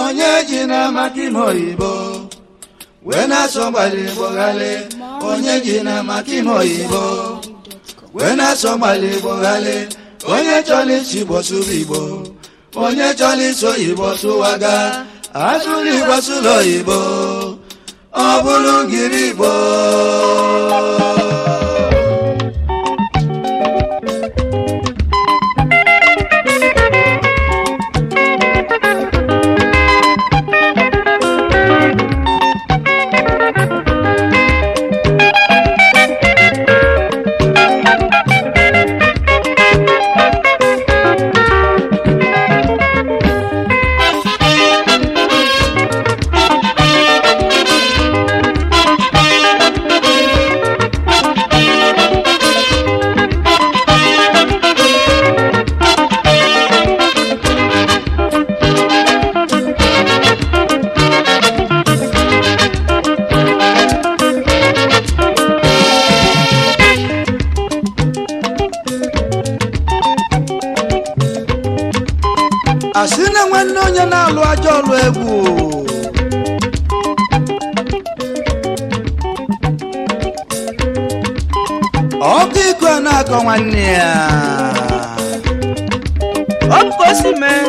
onye ji na maka ime oyibo wee na-asọ gbalị igbo ghali onye ji na maka ime oyibo wee na-asọ gbalị igbo ghali onye chọrọ isi igbo sụrụ igbo onye chọrọ iso oyibo sụwaga asụrụ igbo sụrụ oyibo ọ bụrụ ngiri igbo asị na nwanne onye na-alụ ajọ ọlụ egwu ọkụ iko a na-akọ nwanne ya ọ bụ ka o si mee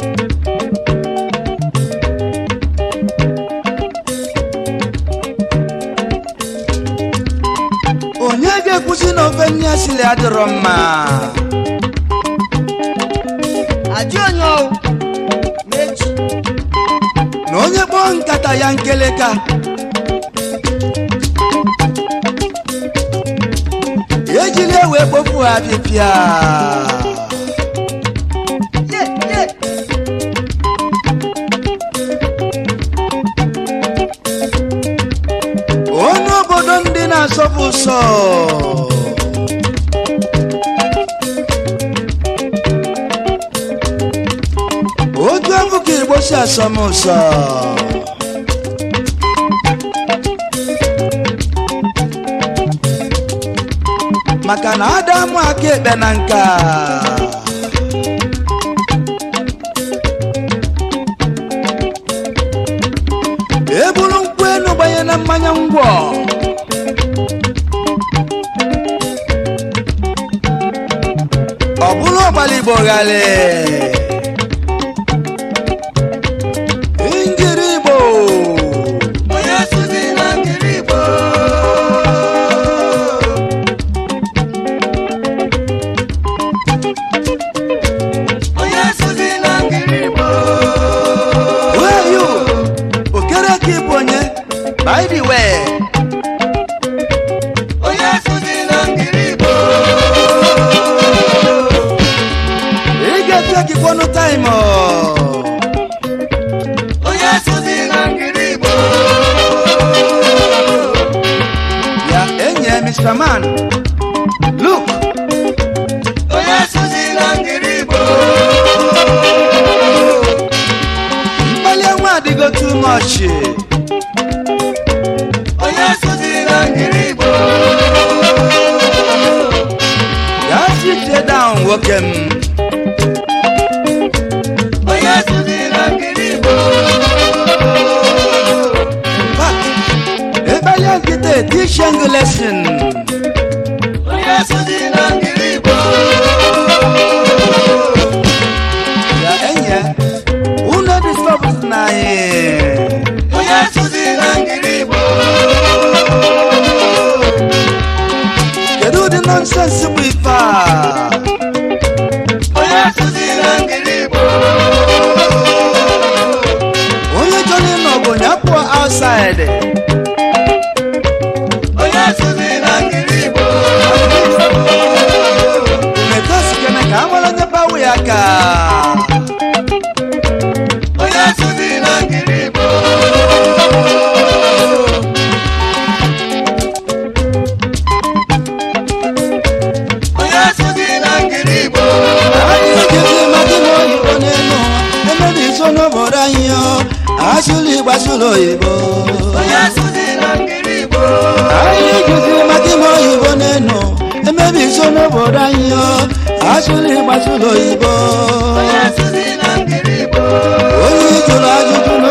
onye ga-ekwusi na ofe nne ya siri adịrọ mma ajụ onye ọwụ mechi na onye kpọọ nkata ya nkeleka ejila ewe kpofu ha pịpịa ye ye onye obodo ndị na-asọpụ ụsọ otu afọ ka igbo si asọm ụsọ maka na ada amụ aka ekpe na nka eburu nkwụ enu gbanye na mmanya ngwọ ọ bụrụ ọgbala igbo ghali ngiri igbo onye sụzi na ngiri igbo onye sụzi na ngiri igbo Where are you? okereke ịbụ onye by the way onye sụzi na ngiri igbo ị ga-efe gịkwanụ taịm onye sụzi na ngiri igbo ya enyi ya Mr. Man look onye sụzi na ngiri igbo mkpali nwa adịgo too much onye sụzi na ngiri igbo ya sit down nwoke m onye sụzi na ngiri igbo Back. Ebele nkịta teaching lesson. onye sụzi na ngiri igbo Ya enye, unu disturbs na anyị. onye sụzi na ngiri igbo Kedu ụdị nonsense bụ ife a? onye sụzi na ngiri igbo Onye chọrọ ịnọ bụ onye pụọ outside. onye sụzi na ngiri igbo Metosi kene ka amara onye bawu ya ka. onye sụzi na ngiri igbo onye sụzi na ngiri igbo Anyị jezi maka ime oyibo n'elu ụwa. Emebi iso n'obodo anyị o. Asụlụ ịgbasụlụ oyibo. onye sụzi na ngiri igbo anyị jụziri maka ime oyibo n'enu emebi iso n'obodo anyị o asụrụ ịgbasụrụ oyibo onye sụzi na ngiri igbo onye jụrụ ajụjụ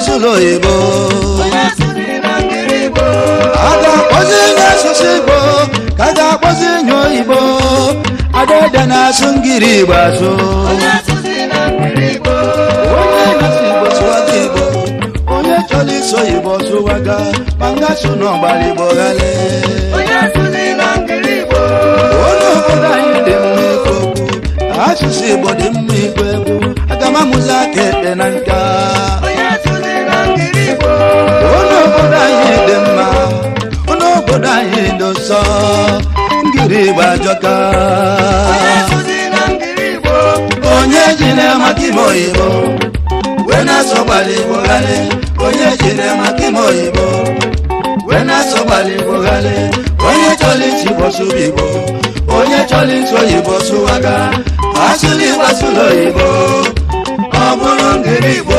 gbasụrụ oyibo onye asụsụ na ngiri igbo a ga-akpọzi onye asụsụ igbo ka a ga-akpọzi onye oyibo adaede na-asụ ngiri igbo asụ onye asụsụ na ngiri igbo onye na-asụ igbo sụwaga igbo onye chọrọ iso igbo sụwaga ma nga sụ n'ọgbara igbo ghale onye asụsụ na ngiri igbo onye obodo anyị dị mma ikwu okwu asụsụ igbo dị mma ikwu egwu aga m amụzi aka ekpe na nka onye asụsụ na ngiri igbo onye obodo anyị dị mma onye obodo anyị dị nsọ ngiri igbo ajọka onye asụsụ na ngiri igbo onye ji na-amaka ime oyibo wee na-asọ gbara igbo ghale onye ji na-amaka ime oyibo wee na-asọ gbara igbo ghale onye chọrọ isi igbo sụba igbo onye chọrọ isi oyibo sụwaga asụrụ igbo asụrụ oyibo ọ bụrụ ngiri igbo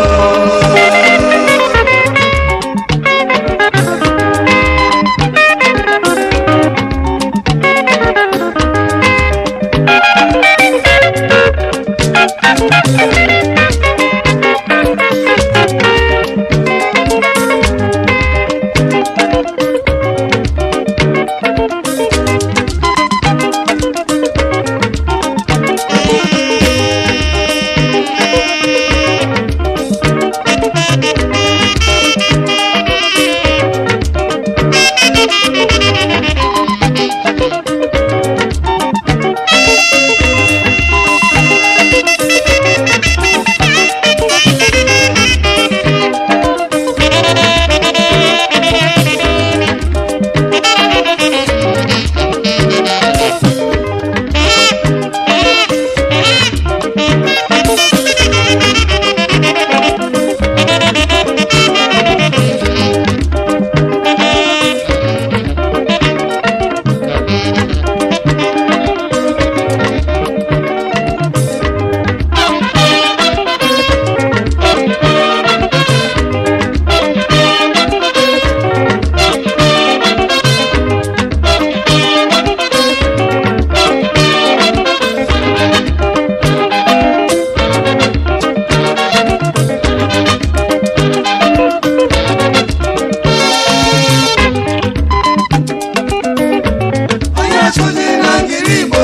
onye asụsụ na ngiri igbo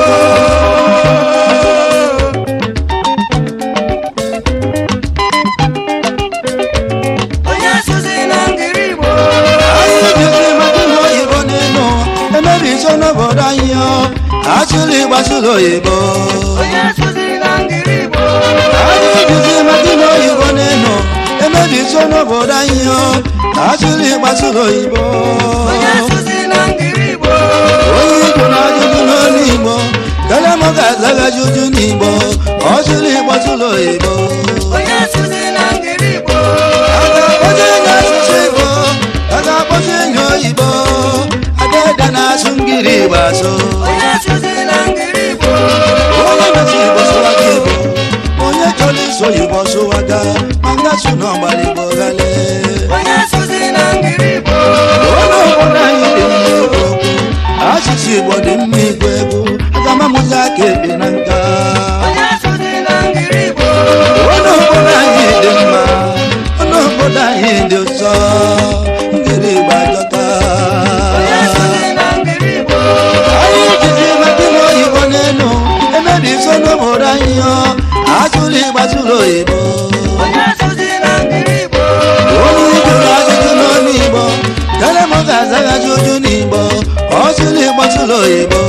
onye asụsụ na ngiri igbo anyị jiri maka ihe oyibo n'elu emebi iso n'obodo anyị ọ asụrụ ịgbasụrụ oyibo onye asụsụ na ngiri igbo anyị jiri maka ihe oyibo n'elu emebi iso n'obodo anyị ọ asụrụ ịgbasụrụ oyibo onye asụsụ na ngiri igbo onye igbo na-ajụjụ n'olu igbo karịa m ga-azaghachi uju n'igbo ọ sụrụ ịgbasụrụ oyibo onye asụsụ na ngiri igbo a ga-akpọzi enyi asụsụ igbo a ga-akpọzi enyi oyibo adaede na-asụ ngiri igbo asụ onye asụsụ na ngiri igbo onye na-asụ igbo sụwaga igbo onye chọrọ iso igbo sụwaga ma ngasụ n'ọgbara igbo ghale onye asụsụ na ngiri igbo onye obodo anyị dị mma ikwu okwu asụsụ igbo dị mma igwu egwu aga m amụzi aka ekpe na nka onye asụsụ na ngiri igbo onye obodo anyị dị mma onye obodo anyị dị ụsọ ngiri igbo ajọka onye asụsụ na ngiri igbo anyị jizi maka ime oyibo n'elu emebi iso n'obodo anyị ọ asụrụ ịgbasụrụ oyibo onye asụsụ na ngiri igbo onye jụrụ ajụjụ n'ọnụ igbo kele m ga-azaghachi uju n'igbo ọ sụrụ ịgbasụrụ oyibo